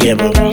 Yeah, baba.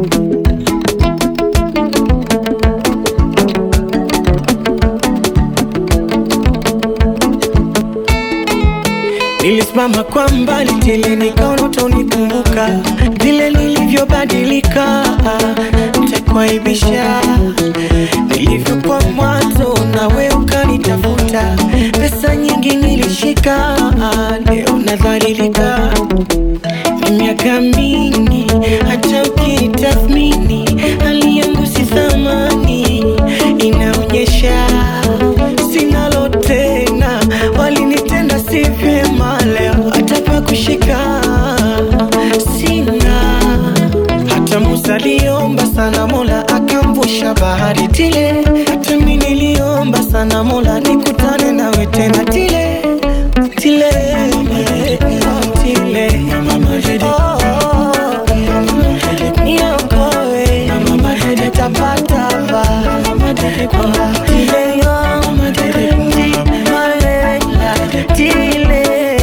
Nilisimama kwa mbali tele, nikaona utanikumbuka vile nilivyobadilika, nitakuaibisha nilivyokuwa mwanzo, nawe ukanitafuta. Pesa nyingi nilishika, leo nadhalilika. Ni miaka mingi, hata ukitathmini hali yangu si thamani, inaonyesha sinalo tena, walinitenda si vyema, leo hata pa kushika sina. Hata Musa aliomba sana, Mola akamvusha bahari tile. Hata mimi niliomba sana, Mola nikutane nawe tena tile tile tile. Oh, niokoe, tapatapa tile yo, malela, tile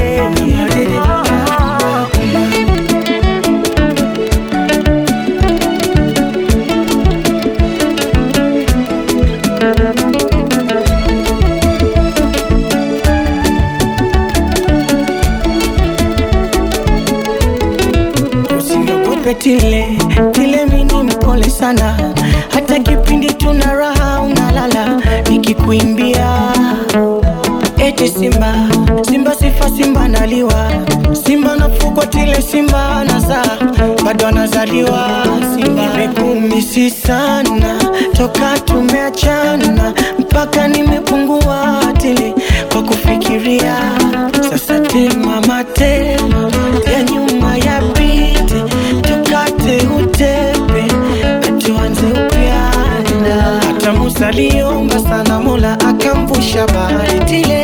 Usiniogope tile tile, mini mpole sana, hata kipindi tuna raha unalala, nikikuimbia eti simba simba, sifa simba naliwa, simba nafugwa tile, simba anazaa bado anazaliwa. Simba nimekumisi sana toka tumeachana, mpaka nimepungua tile kwa kufikiria. Sasa tema mate ya nyuma ya pite, tukate utepe na tuanze upya. Hata Musa aliomba sana, Mola akamvusha bahari tile